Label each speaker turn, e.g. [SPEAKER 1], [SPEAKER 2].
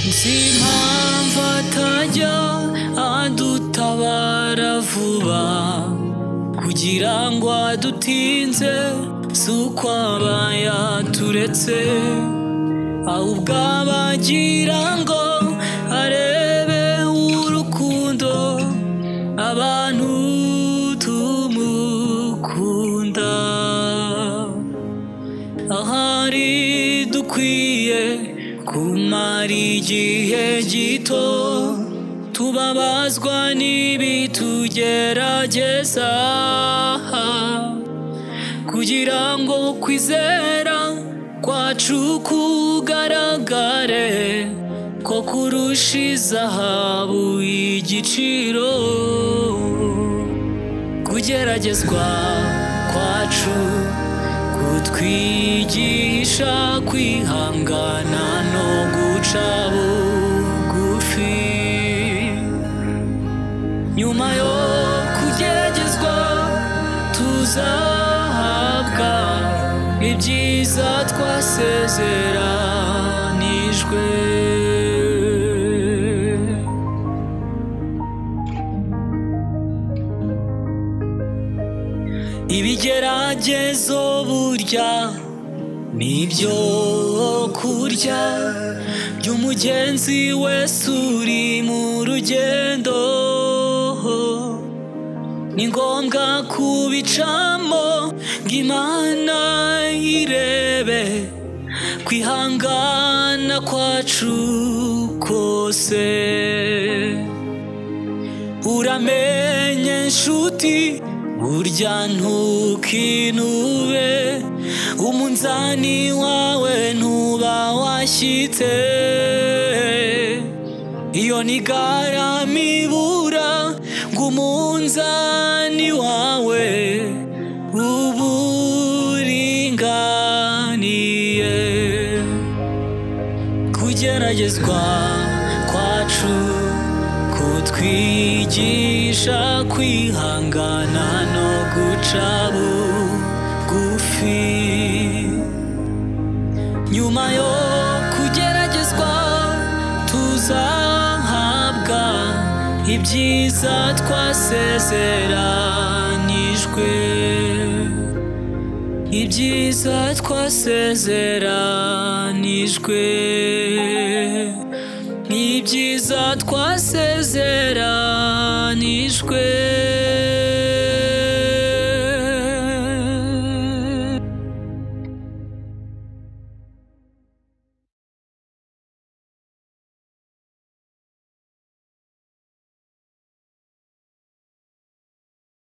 [SPEAKER 1] Nzi impamvu atajya adutabara vuba kugira ngo adutinze si uko aba yaturetse ahubwo aba agira ngo arebe urukundo abantu tumukunda ahari dukwiye kumara igihe gito tubabazwa n'ibitugerageza kugira ngo kwizera kwacu kugaragare ko kurusha izahabu igiciro kugeragezwa kwacu kutwigisha kwihangana no guca bugufi nyuma yo kugeragezwa tuzahabwa ibyiza twasezeranijwe ibigeragezo burya nibyo kurya by'umugenzi wese uri mu rugendo ni ngombwa kubicamo ngo imana irebe kwihangana kwacu kose uramenye nshuti burya ntukinube umunzani wawe ntuba washyitse iyo ni garamibura ngo umunzani wawe uburinganiye kugeragezwa kwacu kutwigisha kwihangana no guca bugufi nyuma yo kugeragezwa tuzahabwa ibyiza twasezeranijwe ibyiza twasezeranijwe ibyiza twasezeranijwe